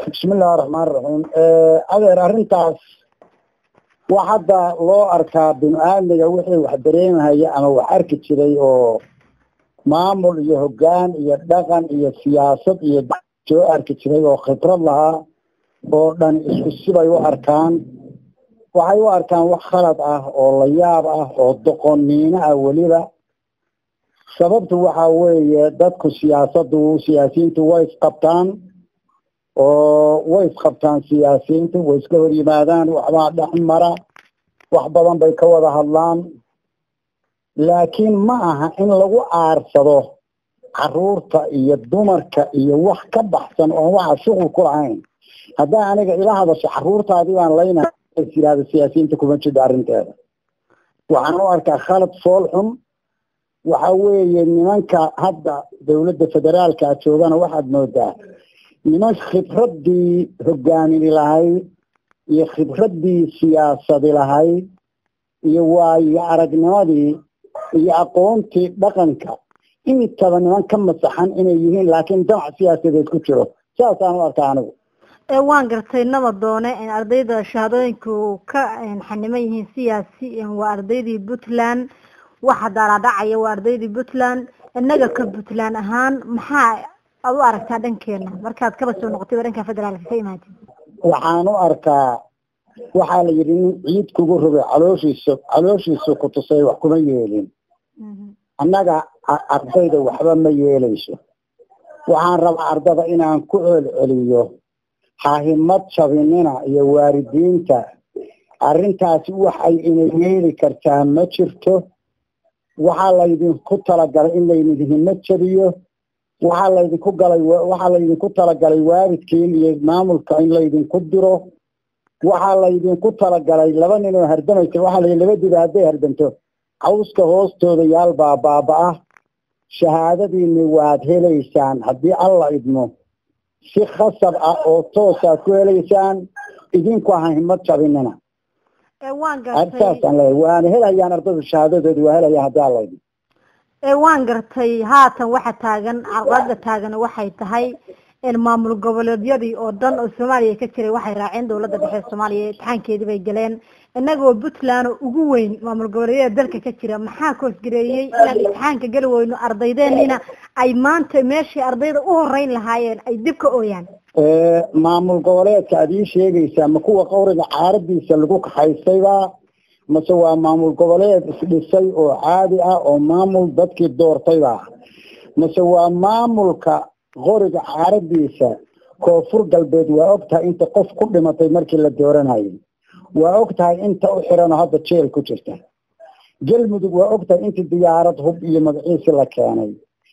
bismillahi raxmaan raxiim adeer arrintaas wax hadda loo arkaa binu aadmiga wixii wax dareemahaya ama wax arki jiray oo maamul iyo hoggaan iyo dhaqan iyo siyaasad iyo soo arki jiray oo khibrad lahaa oo dhan isku sibay u arkaan waxay u arkaan wax khalad ah oo la yaab ah oo doqoniino ah weliba sababtu waxa weeye dadku siyaasadu siyaasiyiintu way isqabtaan oo way isqabtaan siyaasiyiintu way iska hor yimaadaan waxbaa dhex mara wax badan bay ka wada hadlaan laakiin ma aha in lagu aarsado caruurta iyo dumarka iyo wax ka baxsan oon waxa shuqul ku lahayn haddaa aniga ila hadasho caruurtaadii baan layna yihahda siyaasiyiinta kuma jidho arrinteeda waxaan u arkaa khalad fool xun waxa weeye nimanka hadda dawladda federaalka joogana waxaad moodaa niman khibraddii hogaamini lahayd iyo khibraddii siyaasadi lahayd iyo waayo aragnimadii iyo aqoontii dhaqanka intaba niman ka masaxan inay yihiin laakiin damac siyaasadeed ku jiro saasaan u arkaa anigu waan gartay naba doone ardayda shahaadooyinku ka xaniman yihiin siyaasi waa ardaydii puntland waxa daalaadhacaya waa ardaydii puntland innaga ka puntland ahaan maxaa aad u aragtaa dhankeena markaad kaba soo noqotay waa dhanka federaalka ka imaatid waxaan u arkaa waxaa la yidhi nin ciid kugu rogay calooshiisa calooshiisa ku tusay wax kuma yeelin annaga ardayda waxba ma yeelayso waxaan rabaa ardada inaan ku celceliyo hahimad jabinina iyo waalidiinta arrintaasi waxay ina yeeli kartaa ma jirto waxaa laydinku talagalay in laydin himad jabiyo waxaa laydinku galay waxaa laydinku talagalay waalidkiin iyo maamulka in laydinku diro waxaa laydinku talagalay laba nin oo hardamaysa waxaa la laba diba hadday hardamto cawska hoostooda yaal baa baaba-ah shahaadadiini waad helaysaan haddii alla idmo si khasab ah oo toosaad ku helaysaan idinku aha himad jabinina saasaan leeyahay waana helayaan ardaydu shahaadadoodi waa helayaan haddii alla idmo waan gartay haatan waxa taagan carqalada taagan waxay tahay maamul goboleedyadii oo dhan oo soomaaliya ka jiray waxay raaceen dawladda dhexe soomaaliya imtixaankeedii bay galeen inagoo puntland oo ugu weyn maamul goboleedyada dalka ka jira maxaa koosgareeyey inaan imtixaanka geli weyno ardaydeeniina ay maanta meeshii ardayda u horeyn lahaayeen ay dib ka ooyaan maamul goboleedka aad ii sheegaysaa ma kuwa qawriga caaradiisa lagu kaxaystayba mase waa maamul goboleed isdhisay oo caadi ah oo maamul dadkii doortayba mase waa maamulka qoriga caaradiisa koonfur galbeed waa og tahay inta qof ku dhimatay markii la dooranayay waa og tahay inta u xiran oo hadda jeel ku jirta galmudug waa og tahay intii diyaarad hub iyo magaciisi la keenay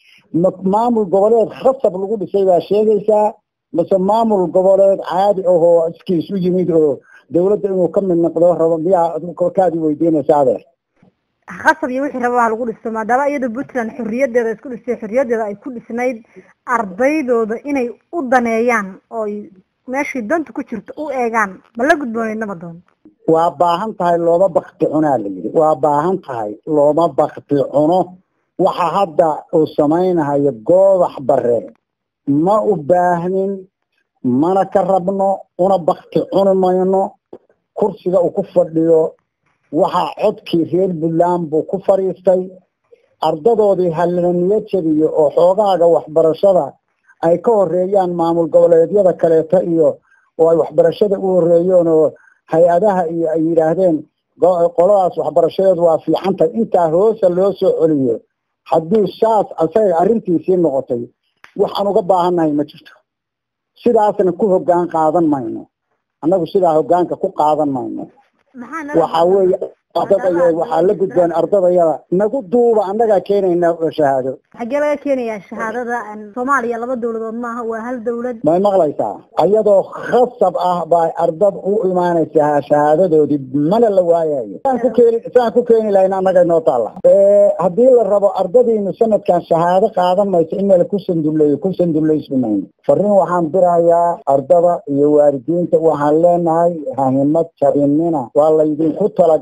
maamul goboleed khasab lagu dhisay baa sheegaysaa mase maamul goboleed caadi ahoo iskiis u yimid oo dawladda inuu ka mid noqdo rabo miyaa kaadi weydiinaysa adeer khasab iyo wixii rabaa lagu dhisto maadaama iyadoo puntland xorriyadeeda isku dhistay xorriyadeeda ay ku dhisnayd ardaydooda inay u daneeyaan ooy meeshii danta ku jirto u eegaan ma la gudbooneydnaba doon waa baahan tahay looma bakti cunaa la yidhi waa baahan tahay looma bakti cuno waxa hadda uu samaynahayo goobax bare ma u baahnin mana ka rabno una bakti cuni mayno kursiga uu ku fadhiyo waxaa codkii reer puntland buu ku fadhiistay ardadoodii halaniyo jabiyo oo xoogaaga waxbarashada ay ka horeeyaan maamul goboleedyada kaleeto iyo oo ay waxbarashada u horeeyeen oo hay-adaha iyo ay yidhaahdeen qoladaas waxbarashadeedu waa fiicantahay intaa hoosa loo soo celiyo haddii saas asaga arrintiisii noqotay waxaan uga baahannahay ma jirto sidaasna ku hoggaan qaadan mayno annagu sidaa hoggaanka ku qaadan mayno waxaa weeye ardadaya waxaa la gudboon ardadayada nagu duuba annagaa keenayna shahaado xaggee laga keenayaa shahaadada soomaaliya laba dawladood maaha waa hal dawlad may maqlaysaa ayadoo khasab ah baa ardad u imaanaysaa shahaadadoodii mana la waayayo saan ku keeni saan ku keeni lahayn annaga inoo taalla haddii la rabo ardadiinu sanadkan shahaado qaadan mayso in mala ku sanduleeyo ku sanduleysmi mayno fariin waxaan dirayaa ardada iyo waalidiinta waxaan leenahay hahimad jabinina waa laydinku talagalay in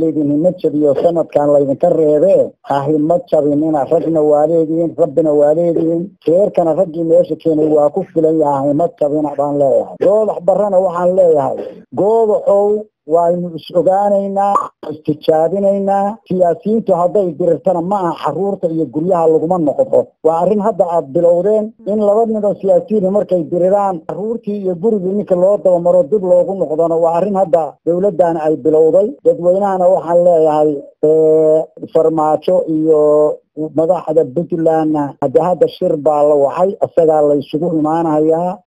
laydin hima jabiyo sanadkan laydinka reebee ha hima jabinina ragna waa leedihiin rabbina waa leedihiin reerkana raggii meesha keenay waa ku filan yaha hima jabina baan leeyahay goodax barrana waxaan leeyahay goodaxow waynu is ogaanaynaa istijaabinaynaa siyaasiyiintu hadday dirirtana ma aha xaruurta iyo guryaha laguma noqdo waa arrin hadda aada bilowdeen in laba nin oo siyaasiyiin markay diriraan xaruurtii iyo gurigii ninka loo dabamaro dib loogu noqdona waa arrin hadda dawladdan ay bilowday dadweynahana waxaan leeyahay farmaajo iyo madaxda puntlandna hadde hadda shir baa la wacay isagaa la isugu imaanayaa